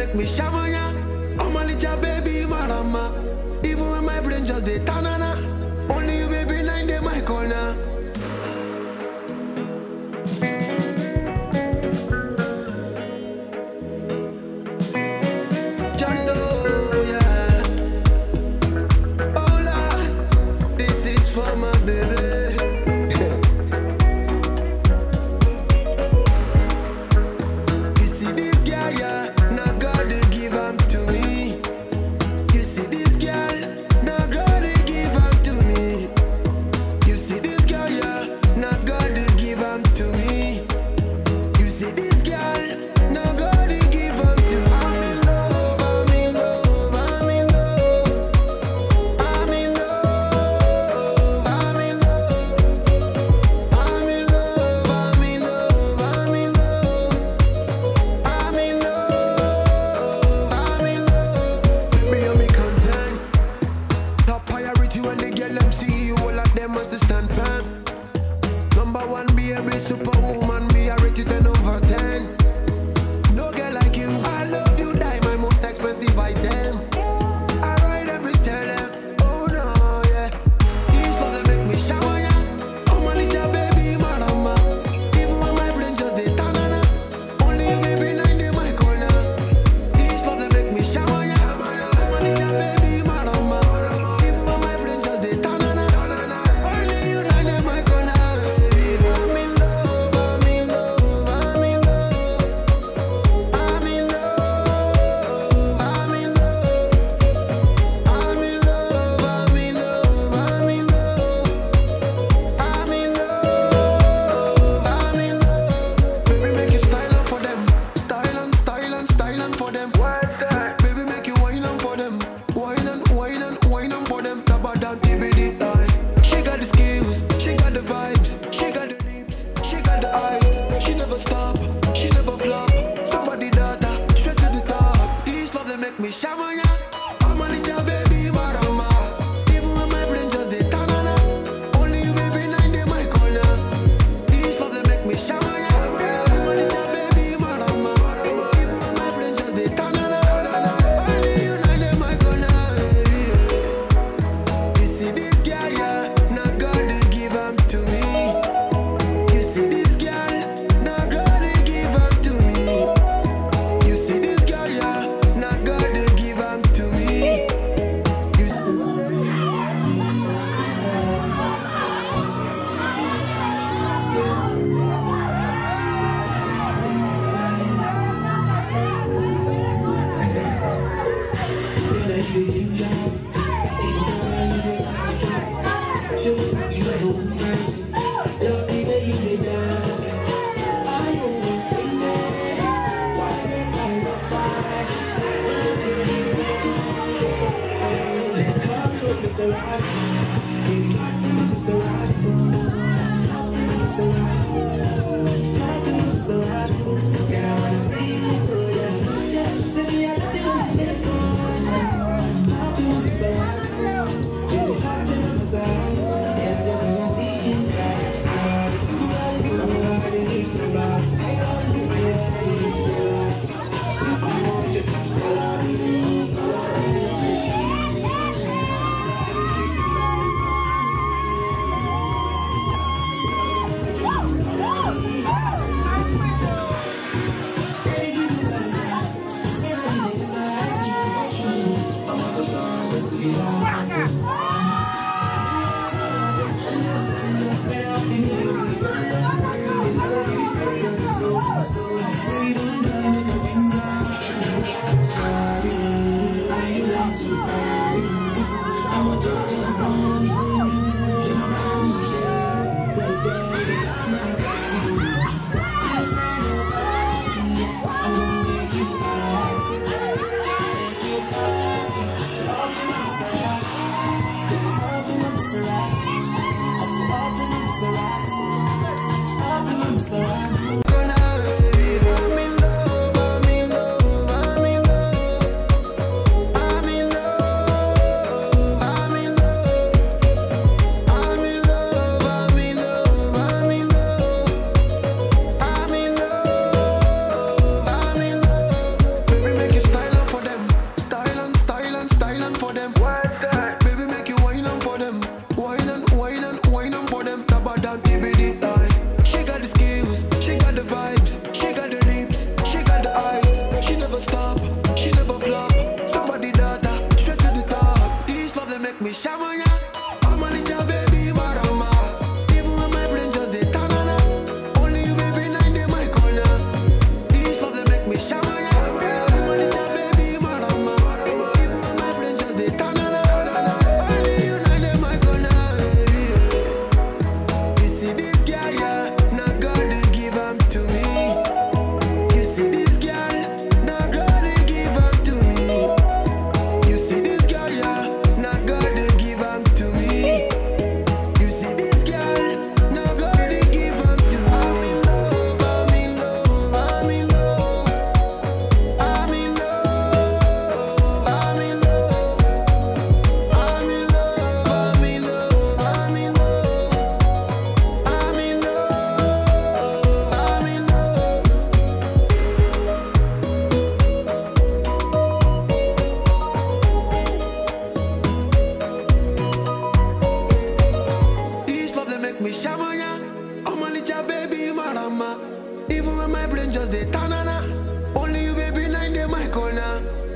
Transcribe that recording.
make me shamanya. Oh my little baby, marama. Even when my brain just dey tanana. Only you, baby, nine day my corner. Jando, yeah. Hola, this is for my baby. You see this girl, yeah, now God they give am to me. You see this girl, now God they give am to me. You see this girl, yeah, now God they give am to me. You see this girl, now God they give am to me. I'm in love, I'm in love, I'm in love. I'm in love, I'm in love. I'm in love, I'm in love, I'm in love. I'm in love, I'm in love. Baby, I'm concern. Top priority when they get them see you, all of them must stand firm. Number one, baby, superwoman, me I rate you 10 over 10. No girl like you, I love you, die my most expensive item. I ride every tell them, oh no, yeah. These songs they make me shower, yeah. Oh my little baby, marama. Even when my brain just dey tanana. Only you, baby, nine day my corner. These songs they make me shower, yeah. Oh my little baby, marama. Even when my brain just dey tanana. Only you, nine day my corner. I'm in love, I'm in love, I'm in love. I'm in love, I'm in love. I'm in love, I'm in love, I'm in love. I'm in love, I'm in love. Baby, make you style up for them. Style and style and style and for them. What's that? Baby, make you wine on for them. Wine and wine and wine on for them. Taba down TBD. aye. She got the skills, she got the vibes, she got the lips, she got the eyes. She never stop, she never flop. Somebody daughter, straight to the top. These love they make me shamanya. I'm a little baby, marama. Even when my brain just dey tanana. Only you, baby, nine day my corner. These love they make me shamanya. I'm a little baby, marama. Even when my brain just dey tanana. Only you, nine day my corner. You see this girl, yeah, now God they give am to me. You see this girl, now God they give am to me. You see this girl, yeah, now God they give am to me. You Shamina, oh my little baby marama. Even when my brain just dey tanana, only you baby nine day my corner.